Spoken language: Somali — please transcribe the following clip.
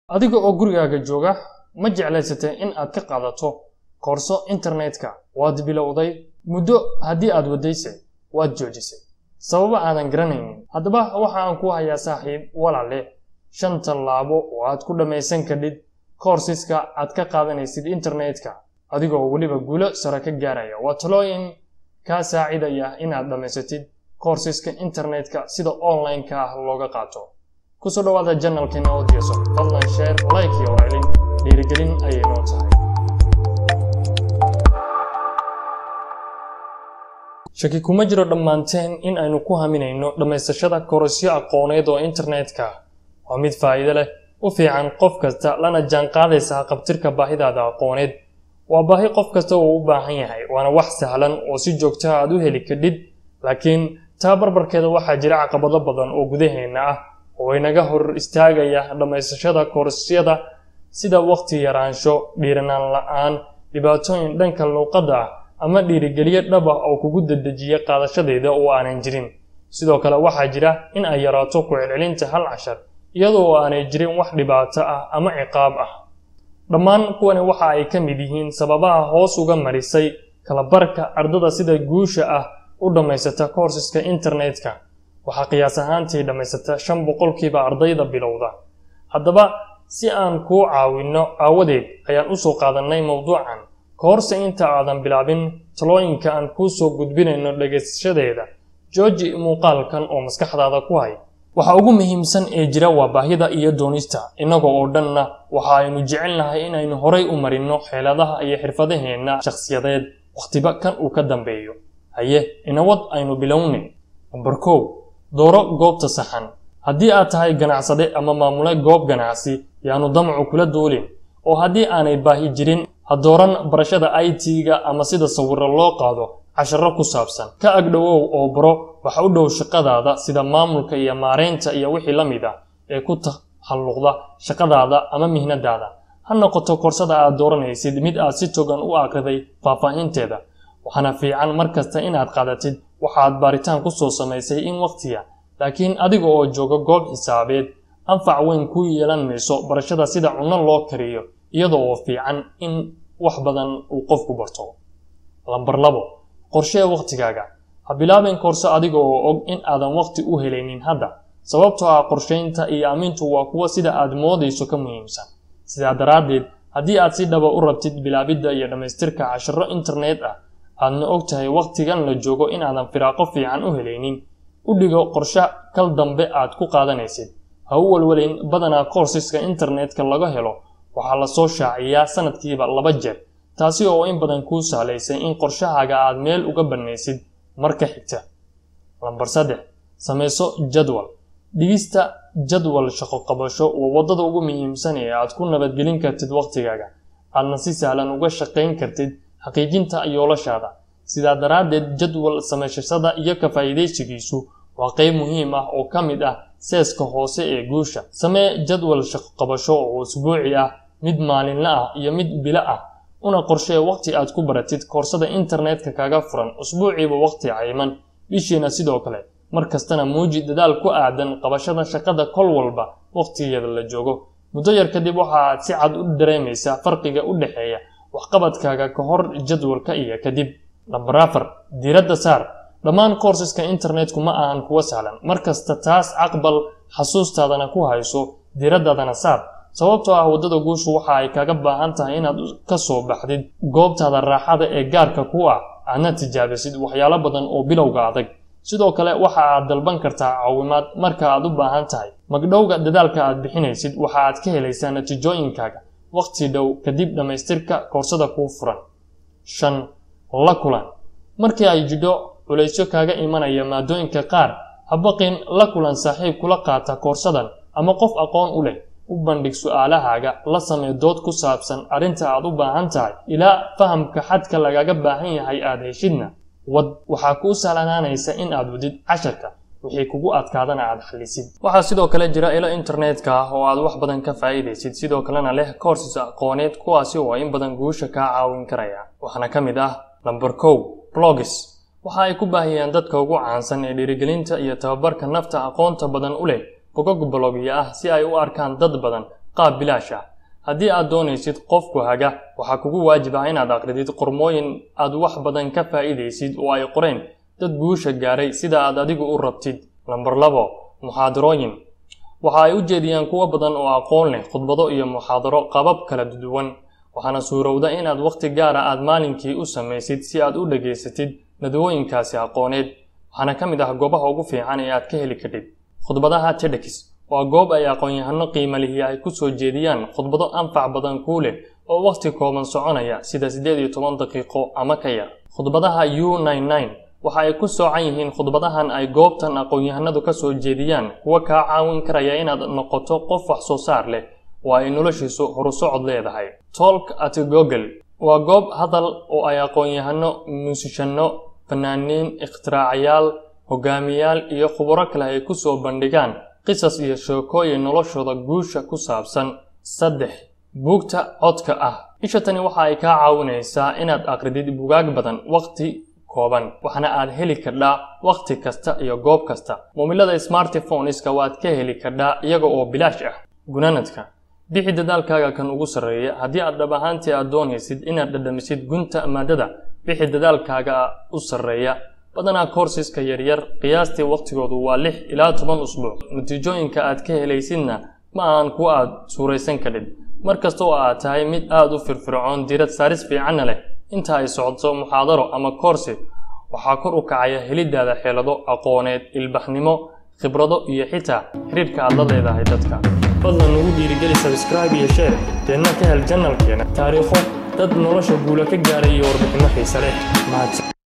adiga oo gurigaaga jooga ma jeclaysatay in aad ka qaadato koorso internetka waad bilowday muddo haddii aad waddayse waad joojisay sababo aadan garanaynin haddaba waxa aan ku hayaa saaxiib walaale shan tallaabo oo aad ku dhammaysan kadhid koorsiska aad ka qaadanaysid internetka adigoo weliba guulo sare ka gaaraya waa talooyin kaa saacidaya inaad dhammaysatid koorsiska internetka sida online-ka ah looga qaato kusoo dhawaada janalkeena oo diyaso fadlan sheer like iyo raylin dhiirigelin ayay noo tahay shaki kuma jiro dhammaanteen in aynu ku haminayno dhammaysashada koorasyo aqooneed oo internetka waa mid faa'iido leh u fiican qof kasta lana jaanqaadaysa haqabtirka baahidaada aqooneed waa baahi qof kasta uu u baahan yahay waana wax sahlan oo si joogta aad u heli kadhid laakiin taa barbarkeeda waxaa jira caqabado badan oo gudaheenna ah oo inaga hor istaagaya dhammaysashada koorasyada sida waqti yaraansho dhiiranaan la-aan dhibaatooyin dhanka luuqadda ah ama dhiirigeliyo dhab ah oo kugu dedejiya qaadashadeeda oo aanan jirin sidoo kale waxaa jira in ay yaraato ku celcelinta hal cashar iyadoo aanay jirin wax dhibaato ah ama ciqaab ah dhammaan kuwani waxa ay ka mid yihiin sababaha hoos uga marisay kalabarka ardada sida guusha ah u dhammaysata koorsiska internetka waxaa qiyaas ahaantii dhammaysata shan boqolkiiba ardayda bilowda haddaba si aan kuu caawinno aawadeed ayaan usoo qaadannay mowduucan kahorse inta aadan bilaabin talooyinka aan kuu soo gudbinayno dhagaysashadeeda jooji muuqaalkan oo maskaxdaada ku hay waxa ugu muhiimsan ee jira waa baahida iyo doonista innagoo oo dhanna waxa aynu jecelnahay inaynu horay u marinno xeeladaha iyo xirfadaheenna shakhsiyadeed wakhtiba kan uu ka dambeeyo haye inawad aynu bilownay nambar kow dooro goobta saxan haddii aad tahay ganacsade ama maamule goob ganacsi yaanu damacu kula duulin oo haddii aanay baahi jirin ha dooran barashada i t-ga ama sida sawiro loo qaado casharo ku saabsan ka agdhowow oo baro waxa u dhow shaqadaada sida maamulka iyo maareynta iyo wixii la mid ah ee ku tahalluqda shaqadaada ama mihnadaada ha noqoto koorsada aad dooranaysid mid aad si togan u akriday faahfaahinteeda waxaana fiican mar kasta inaad qaadatid waxaad baaritaan ku soo samaysay in waqtiya laakiin adiga oo jooga goob xisaabeed anfac weyn ku yeelan mayso barashada sida cunno loo kariyo iyada oo fiican in wax badan uu qofku barto lambar labo qorshee waqtigaaga ha bilaabin koorso adiga oo og in aadan waqti u helaynin hadda sababtoo ah qorshaynta iyo aamintu waa kuwa sida aad moodayso ka muhiimsan sidaa daraaddeed haddii aad si dhaba u rabtid bilaabidda iyo dhammaystirka casharo internet ah aadna og tahay waqtigan la joogo inaadan firaaqo fiican u helaynin u dhigo qorshe kal dambe aad ku qaadanaysid ha u walwalayn badanaa koorsiska internetka laga helo waxaa lasoo shaaciyaa sanadkiiba laba jeer taasi oo in badan kuu sahlaysay in qorshahaaga aad meel uga bannaysid marka xigta lambar saddex samayso jadwal dhigista jadwal shaqo qabasho waa waddada ugu muhiimsan ee aad ku nabadgelin kartid waqtigaaga aadna si sahlan uga shaqayn kartid xaqiijinta yoolashaada sidaa daraaddeed jadwal samaysashada iyo ka faa'iidaysigiisu waa qayb muhiim ah oo ka mid ah seeska hoose ee guusha samee jadwal shaqo qabasho oo usbuuci ah mid maalinla ah iyo mid bilo ah una qorshee waqti aad ku baratid koorsada internetka kaga furan usbuuciiba waqti cayman bishiina sidoo kale mar kastana muuji dadaal ku aadan qabashada shaqada kol walba waqtigeeda la joogo muddo yar kadib waxa aad si cad u dareemaysaa farqiga u dhexeeya waxqabadkaaga ka hor jadwalka iyo kadib lambar afar diiradda saar dhammaan koorsiska internetku ma ahan kuwa sahlan markasta taas caqbal xasuustaadana ku hayso diiraddaadana saar sababtoo ah waddada guushu waxa ay kaga baahan tahay inaad ka soo baxdid goobtaada raaxada ee gaarka ku ah aadna tijaabisid waxyaalo badan oo bilowga adag sidoo kale waxa aad dalban kartaa caawimaad marka aad u baahan tahay magdhowga dadaalka aad bixinaysid waxa aad ka helaysaa natiijooyinkaaga waqti dhow kadib dhammaystirka koorsada kuu furan shan la kulan markii ay jidho culaysyo kaaga imanaya maadooyinka qaar habaqin la kulan saaxiib kula qaata koorsadan ama qof aqoon u leh u bandhig su-aalahaaga la samee dood ku saabsan arrinta aad u baahan tahay ilaa fahamka xadka lagaga baahan yahay aad heshidna wad waxaa kuu sahlanaanaysa in aad wadid casharka wixii kugu adkaadana aad xallisid waxaa sidoo kale jira ilo internetka ah oo aad wax badan ka faa'iidaysid sidoo kalena leh koorsis aqooneed kuwaasi oo in badan guusha kaa caawin karaya waxaana ka mid ah lamber kow blogis waxa ay ku baahiyaan dadka ugu caansan ee dhiirigelinta iyo tababarka nafta aqoonta badan u leh bogog blogya ah si ay u arkaan dad badan qaab bilaash ah haddii aad doonaysid qofku haga waxaa kugu waajib ah inaad aqridid qormooyin aad wax badan ka faa'iidaysid oo ay qoreen dad guusha gaaray sida aad adigu u rabtid lambar labo muxaadarooyin waxa ay u jeediyaan kuwo badan oo aqoon leh khudbado iyo muxaadaro qabab kala duwan waxaana suurowda inaad wakhti gaara aad maalinkii u samaysid si aad u dhegaysatid nadwooyinkaasi aqooneed waxaana ka mid ah goobaha ugu fiican ee aad ka heli kadhid khudbadaha tedx waa goob ay aqoon-yahano qiimo lihi ay ku soo jeediyaan khudbado anfac badan kuu leh oo wakhti kooban soconaya sida siddeed iyo toban daqiiqo ama ka yar khudbadaha u waxa ay ku soocan yihiin khudbadahan ay goobtan aqoon-yahanadu ka soo jeediyaan kuwa kaa caawin karaya inaad noqoto qof wax soo saar leh oo ay noloshiisu horusocod leedahay tolk at google waa goob hadal oo ay aqoon-yahano muusishanno fanaaniin ikhtiraacyaal hogaamiyaal iyo khubaro kale ay ku soo bandhigaan qisas iyo sheekooyin noloshooda guusha ku saabsan saddex buugta codka ah isha tani waxa ay kaa caawinaysaa inaad aqridid bugaag badan waqti kooban waxaana aad heli kardhaa wakhti kasta iyo goob kasta moomilada smartphoneska waad ka heli kardhaa iyaga oo bilaash ah gunaanadka bixi dadaalkaaga kan ugu sarreeya haddii aad dhab ahaantii aad doonaysid inaad dhadhamisid gunta maadada bixi dadaalkaaga u sarreeya badanaa koorsiska yaryar qiyaastii wakhtigoodu waa lix ilaa toban usbuuc natiijooyinka aad ka helaysidna ma ahan kuwa aad suuraysan kadhid mar kasta oo aad tahay mid aad u firfircoon diirad saaris fiicanna leh inta ay socodso muxaadaro ama koorsi waxaa kor u kacaya helidaada xeelado aqooneed ilbaxnimo khibrado iyo xitaa xiriirka aad la leedahay dadka fadlan nagu dhiirigeli sabscribe iyo share deedna ka hel janalkeena taariikho dad nolosha guula ka gaaray iyo warbixinno xiise leh mahadsan